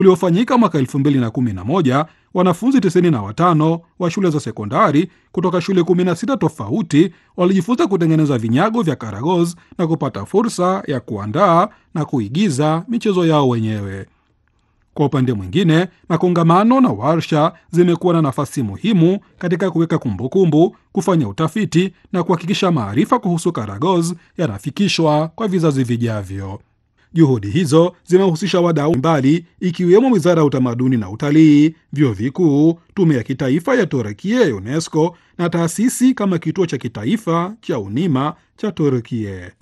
uliofanyika mwaka 2011, wanafunzi 95 wa shule za sekondari kutoka shule 16 tofauti walijifunza kutengeneza vinyago vya karagoz na kupata fursa ya kuandaa na kuigiza michezo yao wenyewe. Kwa upande mwingine, makongamano na warsha zimekuwa na nafasi muhimu katika kuweka kumbukumbu, kufanya utafiti na kuhakikisha maarifa kuhusu karagoz yanafikishwa kwa vizazi vijavyo. Juhudi hizo zimehusisha wadau mbali ikiwemo Wizara ya Utamaduni na Utalii, vyuo vikuu, Tume ya Kitaifa ya Turukia ya UNESCO na taasisi kama Kituo cha Kitaifa cha Unima cha Turukia.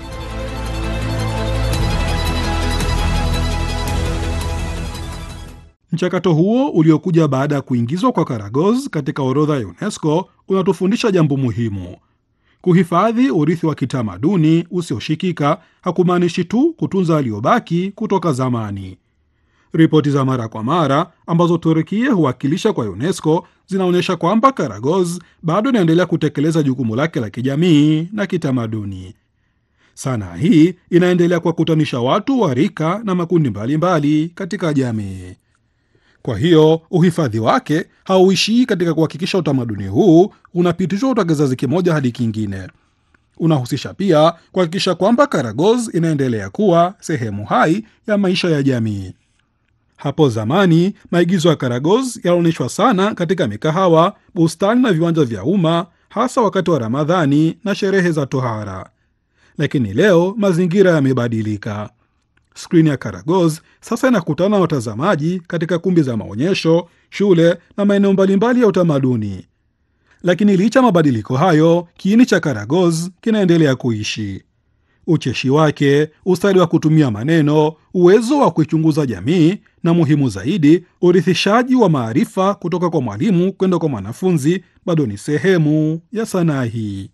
Mchakato huo uliokuja baada ya kuingizwa kwa karagoz katika orodha ya UNESCO unatufundisha jambo muhimu. Kuhifadhi urithi wa kitamaduni usioshikika hakumaanishi tu kutunza aliyobaki kutoka zamani. Ripoti za mara kwa mara ambazo Turkia huwakilisha kwa UNESCO zinaonyesha kwamba karagoz bado inaendelea kutekeleza jukumu lake la kijamii na kitamaduni. Sanaa hii inaendelea kuwakutanisha watu wa rika na makundi mbalimbali mbali katika jamii. Kwa hiyo uhifadhi wake hauishii katika kuhakikisha utamaduni huu unapitishwa kutoka kizazi kimoja hadi kingine. Unahusisha pia kuhakikisha kwamba karagoz inaendelea kuwa sehemu hai ya maisha ya jamii. Hapo zamani maigizo ya karagoz yalionyeshwa sana katika mikahawa, bustani na viwanja vya umma, hasa wakati wa Ramadhani na sherehe za tohara. Lakini leo mazingira yamebadilika. Skrini ya karagoz sasa inakutana na watazamaji katika kumbi za maonyesho, shule na maeneo mbalimbali ya utamaduni. Lakini licha mabadiliko hayo, kiini cha karagoz kinaendelea kuishi. Ucheshi wake, ustadi wa kutumia maneno, uwezo wa kuichunguza jamii na muhimu zaidi, urithishaji wa maarifa kutoka kwa mwalimu kwenda kwa mwanafunzi bado ni sehemu ya sanaa hii.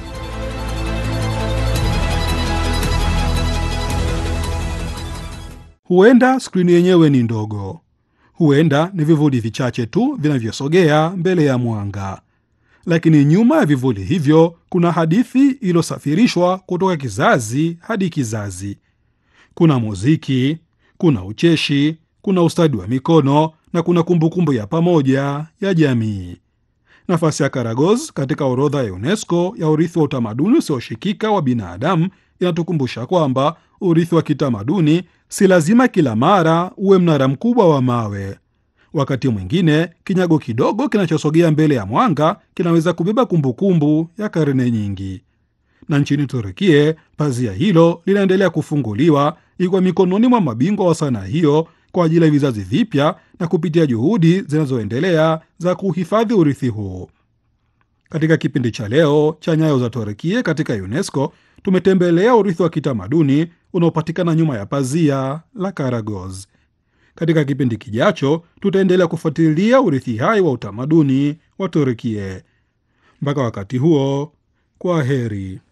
Huenda skrini yenyewe ni ndogo, huenda ni vivuli vichache tu vinavyosogea mbele ya mwanga, lakini nyuma ya vivuli hivyo kuna hadithi iliyosafirishwa kutoka kizazi hadi kizazi. Kuna muziki, kuna ucheshi, kuna ustadi wa mikono na kuna kumbukumbu ya pamoja ya jamii. Nafasi ya karagoz katika orodha ya UNESCO ya urithi wa utamaduni usioshikika wa binadamu inatukumbusha kwamba urithi wa kitamaduni si lazima kila mara uwe mnara mkubwa wa mawe. Wakati mwingine kinyago kidogo kinachosogea mbele ya mwanga kinaweza kubeba kumbukumbu ya karne nyingi. Na nchini Turukia, pazia hilo linaendelea kufunguliwa ikiwa mikononi mwa mabingwa wa sanaa hiyo kwa ajili ya vizazi vipya na kupitia juhudi zinazoendelea za kuhifadhi urithi huu. Katika kipindi cha leo cha Nyayo za Turukia katika UNESCO, tumetembelea urithi wa kitamaduni unaopatikana nyuma ya pazia la karagoz. Katika kipindi kijacho, tutaendelea kufuatilia urithi hai wa utamaduni wa Turukia. Mpaka wakati huo, kwa heri.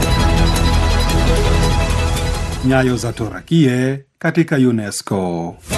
Nyayo za Turukia katika UNESCO.